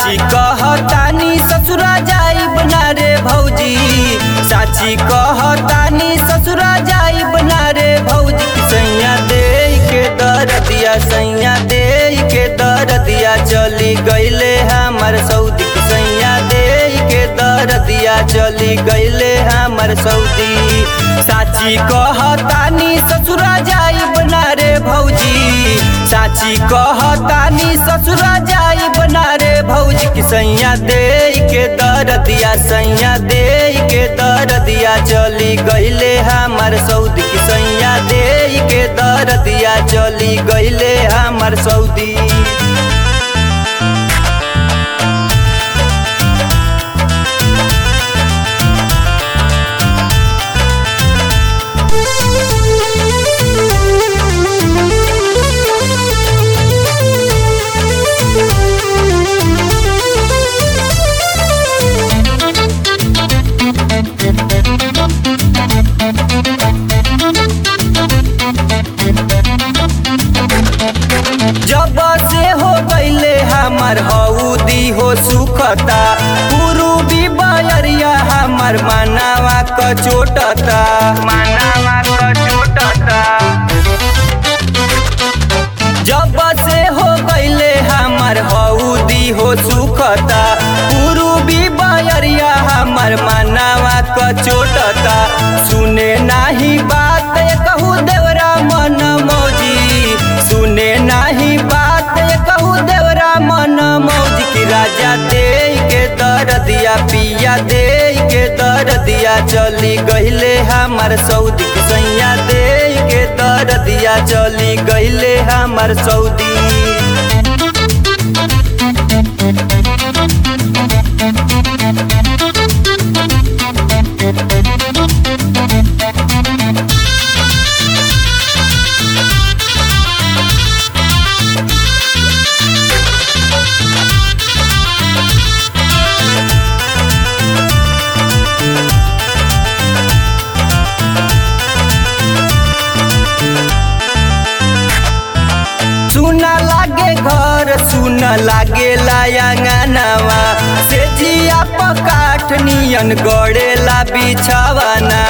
साची कहतानी ससुरा जाई बना रे भौजी साची कहतानी ससुरा जाई बना रे भौजी की सैया दे के दर दिया सैया दे के दर दिया चली गईले हमर सऊदी की सैया दे के दर दिया चली गईले हमर सऊदी साची कहतानी ससुरा जाई बना रे भौजी साची कहतानी ससुरा जाई बना रे भौजी की सैया दे के दर दिया सैया दे के दर दिया चली गईले हमर सऊदी की सैया दे के दर दिया चली गईले हमर सऊदी जब से हो गईले हमर हौदी हो सुखता पूर्वी बयरिया हमर मानावा क चोटता मानावा क चोटता जब से हो गईले हमर हौदी हो सुखता पूर्वी बयरिया हमर मानावा क चोटता सुने नाही बात कहू देवरा मन मौजी सुने नाही बात कहू देवरा मन मौज की राजा दे के दर दिया पिया दे के दर दिया चली गईले हमर सऊदी की सैया दे के दर दिया चली गईले हमर सऊदी सुना लागे घर सुन लागे लायांगनावा से जिया पकाठ नियन गड़ेला बिछावाना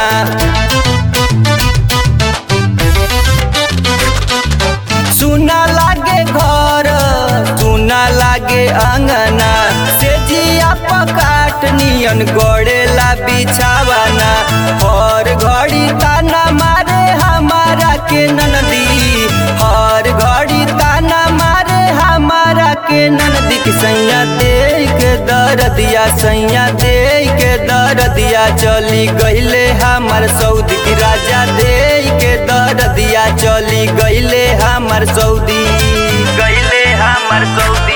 सुना लागे घर सुना लागे अंगना से जिया पकाठ नियन गड़ेला बिछावाना हर घड़ी ताना मारे हमारा के ननदी हर घड़ी ताना मारे हमारा के ननदी की सैया दे के दर दिया सैया दे के दर दिया चली गईले हमर सऊदी की राजा दे के दर दिया चली गईले हमर सऊदी गईले हमर सऊदी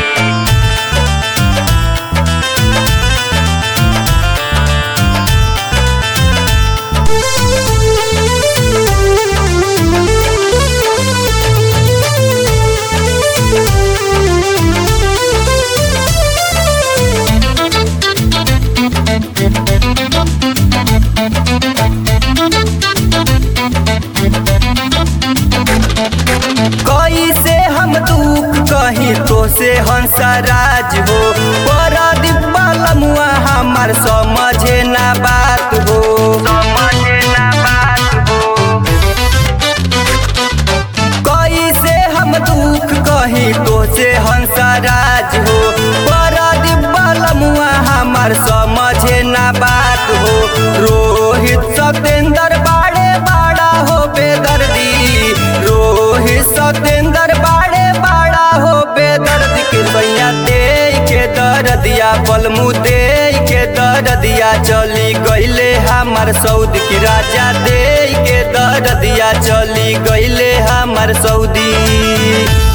कैसे हम दुख कही तो से हंसराज हो परदीप बलमुआ हमार समझे ना बात हो समझे ना बात हो कैसे हम दुख कही तो से हंसराज हो परदीप बलमुआ हमार समझे ना बात हो रोहित सतेंद्र बाड़े बाड़ा हो बेदर्दी रोहित सतेंद्र बाड़े बाड़ा हो बेदर्द के भैया दे के दर दिया पलमू दे के दर दिया चली गईले हमर सऊदी की राजा दे के दर दिया चली गईले हमर सऊदी